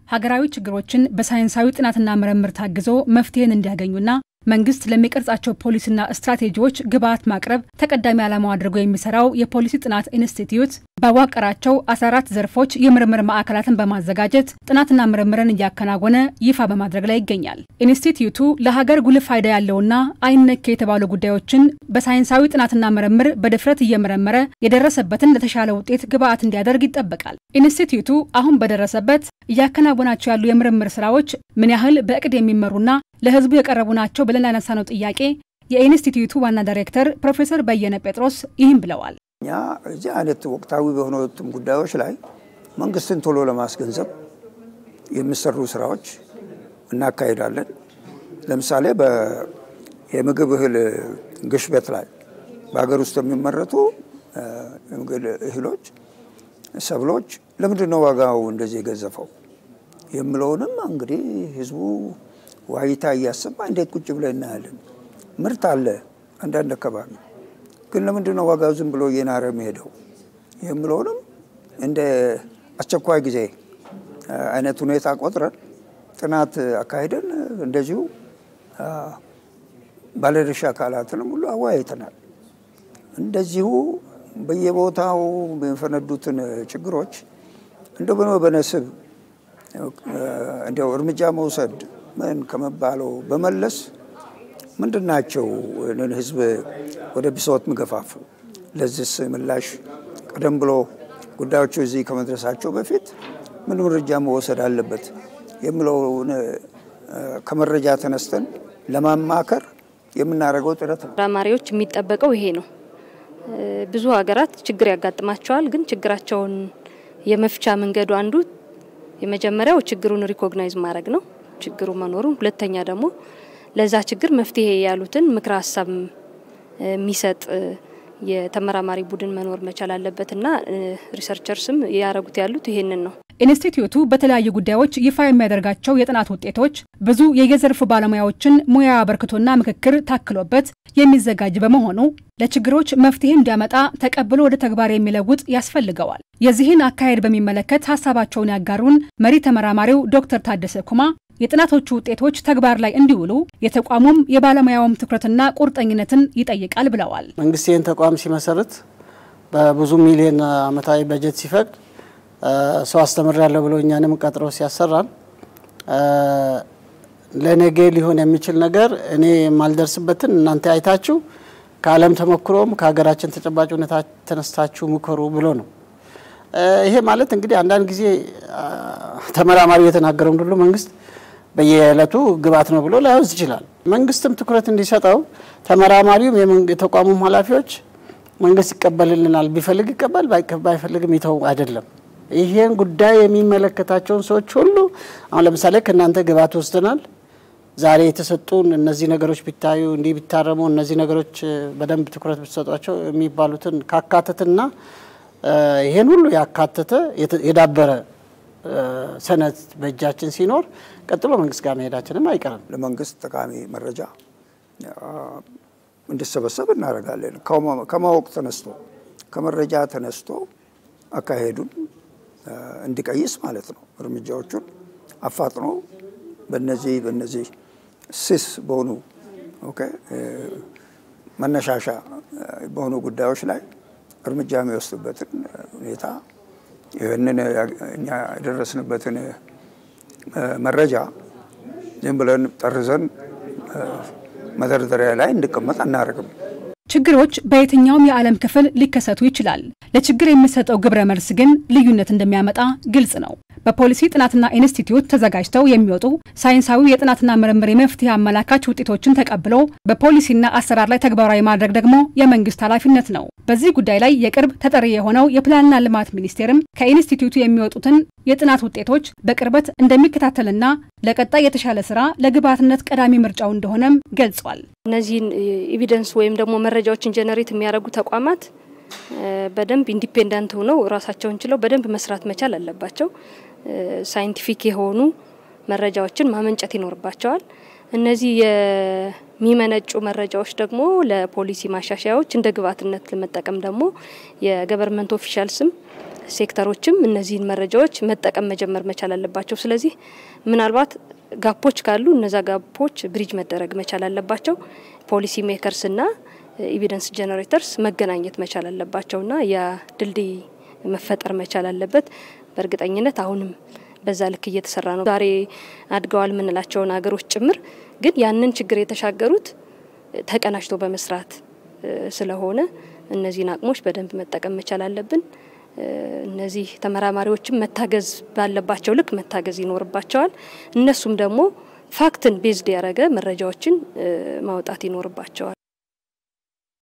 ሀገራዊ ችግሮችን በሳይንሳዊ ጥናትና ምርምር ታግዞ መፍትሄን እንዲያገኙና መንግስት ለሚቀርጻቸው ፖሊሲና ስትራቴጂዎች ግብዓት ማቅረብ ተቀዳሚ ዓላማው አድርጎ የሚሰራው የፖሊሲ ጥናት ኢንስቲትዩት ባዋቀራቸው 14 ዘርፎች የምርምር ማዕከላትን በማዘጋጀት ጥናትና ምርምርን እያከናወነ ይፋ በማድረግ ላይ ይገኛል። ኢንስቲትዩቱ ለሀገር ጉልህ ፋይዳ ያለውና አይነኬ የተባሉ ጉዳዮችን በሳይንሳዊ ጥናትና ምርምር በድፍረት እየመረመረ የደረሰበትን ለተሻለ ውጤት ግብዓት እንዲያደርግ ይጠበቃል። ኢንስቲትዩቱ አሁን በደረሰበት እያከናወናቸው ያሉ የምርምር ስራዎች ምን ያህል በእቅድ የሚመሩና ለህዝቡ የቀረቡ ናቸው ብለን ያነሳነው ጥያቄ የኢንስቲትዩቱ ዋና ዳይሬክተር ፕሮፌሰር በየነ ጴጥሮስ ይህም ብለዋል። እኛ እዚህ አይነት ወቅታዊ በሆኑትም ጉዳዮች ላይ መንግስትን ቶሎ ለማስገንዘብ የሚሰሩ ስራዎች እናካሄዳለን። ለምሳሌ የምግብ እህል ግሽበት ላይ በሀገር ውስጥ የሚመረቱ የምግብ እህሎች፣ ሰብሎች ለምንድን ነው ዋጋው እንደዚህ የገዘፈው የምለውንም እንግዲህ ህዝቡ ዋይታ እያሰማ እንዴት ቁጭ ብለን እናያለን። ምርት አለ አንዳንድ አካባቢ ግን ለምንድን ነው ዋጋው ዝም ብሎ እየናረ የሚሄደው የምለውንም እንደ አስቸኳይ ጊዜ አይነት ሁኔታ ቆጥረን ጥናት አካሂደን እንደዚሁ ባለድርሻ አካላትንም ሁሉ አወያይተናል። እንደዚሁ በየቦታው የሚፈነዱትን ችግሮች እንደ በነስብ እንዲያው እርምጃ መውሰድ ምን ከመባለው በመለስ ምንድን ናቸው ህዝብ ወደ ብሶት ምገፋፉ? ለዚህስ ምላሽ ቀደም ብሎ ጉዳዮቹ እዚህ ከመድረሳቸው በፊት ምን እርምጃ መወሰድ አለበት የሚለውን ከመረጃ ተነስተን ለማማከር የምናደርገው ጥረት ነው። ተመራማሪዎች የሚጠበቀው ይሄ ነው። ብዙ ሀገራት ችግር ያጋጥማቸዋል። ግን ችግራቸውን የመፍቻ መንገዱ አንዱ የመጀመሪያው ችግሩን ሪኮግናይዝ ማድረግ ነው ችግሩ መኖሩን፣ ሁለተኛ ደግሞ ለዛ ችግር መፍትሄ ያሉትን ምክረ ሀሳብ የሚሰጥ የተመራማሪ ቡድን መኖር መቻል አለበትና ሪሰርቸርስም ያደረጉት ያሉት ይሄንን ነው። ኢንስቲትዩቱ በተለያዩ ጉዳዮች ይፋ የሚያደርጋቸው የጥናት ውጤቶች ብዙ የየዘርፉ ባለሙያዎችን ሙያ አበርክቶና ምክክር ታክሎበት የሚዘጋጅ በመሆኑ ለችግሮች መፍትሄ እንዲያመጣ ተቀብሎ ወደ ተግባር የሚለውጥ ያስፈልገዋል። የዚህን አካሄድ በሚመለከት ሀሳባቸውን ያጋሩን መሪ ተመራማሪው ዶክተር ታደሰ ኩማ የጥናቶቹ ውጤቶች ተግባር ላይ እንዲውሉ የተቋሙም የባለሙያውም ትኩረትና ቁርጠኝነትን ይጠይቃል ብለዋል። መንግስት ይህን ተቋም ሲመሰርት በብዙ ሚሊዮን ዓመታዊ በጀት ሲፈቅድ ሰው አስተምር ያለው ብሎ እኛንም ቀጥሮ ሲያሰራን ለነገ ሊሆን የሚችል ነገር እኔ የማልደርስበትን እናንተ አይታችሁ ከዓለም ተሞክሮም ከሀገራችን ተጨባጭ ሁኔታ ተነስታችሁ ምከሩ ብሎ ነው። ይሄ ማለት እንግዲህ አንዳንድ ጊዜ ተመራማሪው የተናገረውን ሁሉ መንግስት በየዕለቱ ግብዓት ነው ብሎ ላይወስድ ይችላል። መንግስትም ትኩረት እንዲሰጠው ተመራማሪውም የተቋሙም ኃላፊዎች መንግስት ይቀበልልናል፣ ቢፈልግ ይቀበል፣ ባይፈልግም ይተው አይደለም። ይሄን ጉዳይ የሚመለከታቸውን ሰዎች ሁሉ አሁን ለምሳሌ ከእናንተ ግብዓት ወስደናል፣ ዛሬ የተሰጡን እነዚህ ነገሮች ቢታዩ፣ እንዲህ ቢታረሙ፣ እነዚህ ነገሮች በደንብ ትኩረት ብትሰጧቸው የሚባሉትን ካካተትና ይሄን ሁሉ ያካተተ የዳበረ ሰነድ በእጃችን ሲኖር ቀጥሎ መንግስት ጋር መሄዳችንም አይቀርም። ለመንግስት ጠቃሚ መረጃ እንዲሰበሰብ እናደርጋለን። ከማወቅ ተነስቶ ከመረጃ ተነስቶ አካሄዱን እንዲቀይስ ማለት ነው። እርምጃዎቹን አፋጥኖ በነዚህ በነዚህ ስስ በሆኑ መነሻሻ በሆኑ ጉዳዮች ላይ እርምጃ የሚወስዱበትን ሁኔታ ይህንን እኛ የደረስንበትን መረጃ ዝም ብለን ጠርዘን መደርደሪያ ላይ እንዲቀመጥ አናደርግም። ችግሮች በየትኛውም የዓለም ክፍል ሊከሰቱ ይችላል። ለችግር የሚሰጠው ግብረ መልስ ግን ልዩነት እንደሚያመጣ ግልጽ ነው። በፖሊሲ ጥናትና ኢንስቲትዩት ተዘጋጅተው የሚወጡ ሳይንሳዊ የጥናትና ምርምር የመፍትሄ አመላካች ውጤቶችን ተቀብሎ በፖሊሲና አሰራር ላይ ተግባራዊ ማድረግ ደግሞ የመንግስት ኃላፊነት ነው። በዚህ ጉዳይ ላይ የቅርብ ተጠሪ የሆነው የፕላንና ልማት ሚኒስቴርም ከኢንስቲትዩቱ የሚወጡትን የጥናት ውጤቶች በቅርበት እንደሚከታተልና ለቀጣይ የተሻለ ስራ ለግብዓትነት ቀዳሚ ምርጫው እንደሆነም ገልጿል። እነዚህን ኤቪደንስ ወይም ደግሞ መረጃዎችን ጀነሬት የሚያደርጉ ተቋማት በደንብ ኢንዲፔንደንት ሆነው ራሳቸውን ችለው በደንብ መስራት መቻል አለባቸው። ሳይንቲፊክ የሆኑ መረጃዎችን ማመንጨት ይኖርባቸዋል። እነዚህ የሚመነጩ መረጃዎች ደግሞ ለፖሊሲ ማሻሻያዎች እንደ ግብዓትነት ለመጠቀም ደግሞ የገቨርንመንት ኦፊሻልስም ሴክተሮችም እነዚህን መረጃዎች መጠቀም መጀመር መቻል አለባቸው። ስለዚህ ምናልባት ጋፖች ካሉ እነዛ ጋፖች ብሪጅ መደረግ መቻል አለባቸው። ፖሊሲ ሜከርስና ኤቪደንስ ጀነሬተርስ መገናኘት መቻል አለባቸውና ያ ድልድይ መፈጠር መቻል አለበት። በእርግጠኝነት አሁንም በዛ ልክ እየተሰራ ነው። ዛሬ አድገዋል የምንላቸውን ሀገሮች ጭምር ግን ያንን ችግር የተሻገሩት ተቀናጅቶ በመስራት ስለሆነ እነዚህን አቅሞች በደንብ መጠቀም መቻል አለብን። እነዚህ ተመራማሪዎችም መታገዝ ባለባቸው ልክ መታገዝ ይኖርባቸዋል። እነሱም ደግሞ ፋክትን ቤዝድ ያደረገ መረጃዎችን ማውጣት ይኖርባቸዋል።